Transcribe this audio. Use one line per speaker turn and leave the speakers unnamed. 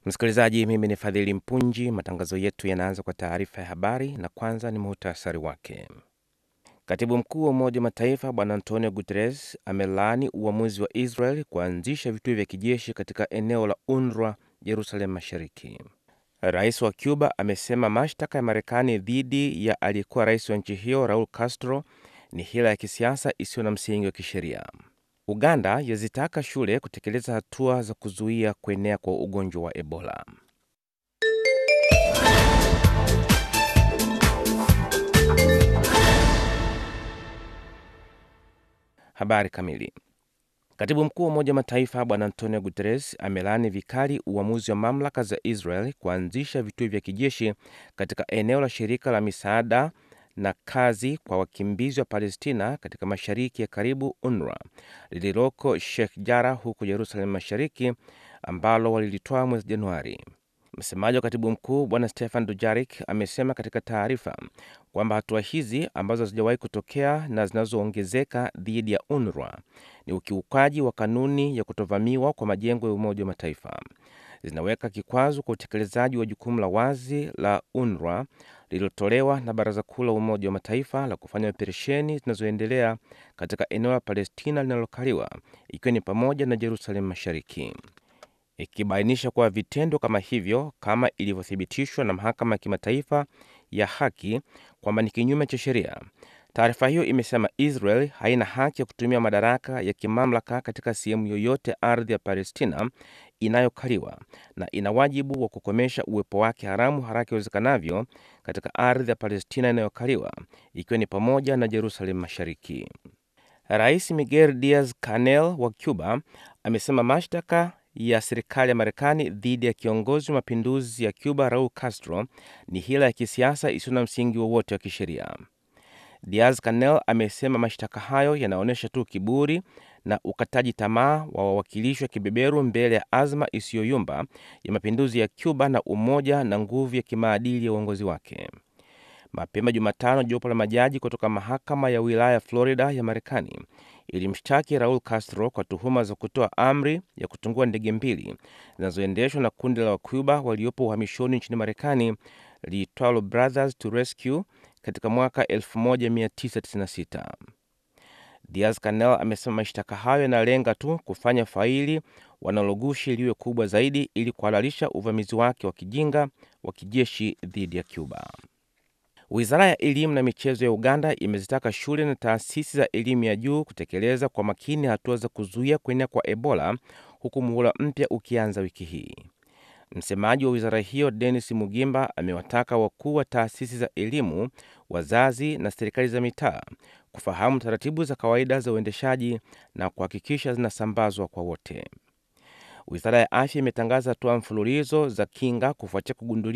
Msikilizaji, mimi ni Fadhili Mpunji. Matangazo yetu yanaanza kwa taarifa ya habari, na kwanza ni muhtasari wake. Katibu mkuu wa Umoja wa Mataifa Bwana Antonio Guterres amelaani uamuzi wa Israel kuanzisha vituo vya kijeshi katika eneo la UNRWA Jerusalem Mashariki. Rais wa Cuba amesema mashtaka ya Marekani dhidi ya aliyekuwa rais wa nchi hiyo Raul Castro ni hila ya kisiasa isiyo na msingi wa kisheria. Uganda yazitaka shule kutekeleza hatua za kuzuia kuenea kwa ugonjwa wa Ebola. Habari kamili. Katibu mkuu wa Umoja wa Mataifa Bwana Antonio Guterres amelaani vikali uamuzi wa mamlaka za Israel kuanzisha vituo vya kijeshi katika eneo la shirika la misaada na kazi kwa wakimbizi wa Palestina katika mashariki ya karibu UNRWA lililoko Sheikh Jarrah huko Jerusalem Mashariki, ambalo walilitoa mwezi Januari. Msemaji wa katibu mkuu Bwana Stefan Dujarik amesema katika taarifa kwamba hatua hizi ambazo hazijawahi kutokea na zinazoongezeka dhidi ya UNRWA ni ukiukaji wa kanuni ya kutovamiwa kwa majengo ya Umoja wa Mataifa, zinaweka kikwazo kwa utekelezaji wa jukumu la wazi la UNRWA lililotolewa na Baraza Kuu la Umoja wa Mataifa la kufanya operesheni zinazoendelea katika eneo la Palestina linalokaliwa ikiwa ni pamoja na Jerusalem Mashariki, ikibainisha kuwa vitendo kama hivyo, kama ilivyothibitishwa na Mahakama ya Kimataifa ya Haki kwamba ni kinyume cha sheria. Taarifa hiyo imesema Israel haina haki ya kutumia madaraka ya kimamlaka katika sehemu yoyote ardhi ya Palestina inayokaliwa na ina wajibu wa kukomesha uwepo wake haramu haraka iwezekanavyo katika ardhi ya Palestina inayokaliwa ikiwa ni pamoja na Jerusalem Mashariki. Rais Miguel Diaz Canel wa Cuba amesema mashtaka ya serikali ya Marekani dhidi ya kiongozi wa mapinduzi ya Cuba Raul Castro ni hila ya kisiasa isiyo na msingi wowote wa, wa kisheria. Diaz Canel amesema mashtaka hayo yanaonyesha tu kiburi na ukataji tamaa wa wawakilishi wa kibeberu mbele ya azma isiyoyumba ya mapinduzi ya Cuba na umoja na nguvu ya kimaadili ya uongozi wake. Mapema Jumatano, jopo la majaji kutoka mahakama ya wilaya Florida ya Marekani ilimshtaki Raul Castro kwa tuhuma za kutoa amri ya kutungua ndege mbili zinazoendeshwa na kundi la Wacuba waliopo uhamishoni nchini Marekani liitwalo Brothers to Rescue katika mwaka 1996. Diaz Canel amesema mashtaka hayo yanalenga tu kufanya faili wanalogushi liwe kubwa zaidi ili kuhalalisha uvamizi wake wa kijinga wa kijeshi dhidi ya Cuba. Wizara ya elimu na michezo ya Uganda imezitaka shule na taasisi za elimu ya juu kutekeleza kwa makini hatua za kuzuia kuenea kwa Ebola huku muhula mpya ukianza wiki hii. Msemaji wa wizara hiyo Denis Mugimba amewataka wakuu wa taasisi za elimu, wazazi na serikali za mitaa kufahamu taratibu za kawaida za uendeshaji na kuhakikisha zinasambazwa kwa wote. Wizara ya afya imetangaza hatua mfululizo za kinga kufuatia kugunduliwa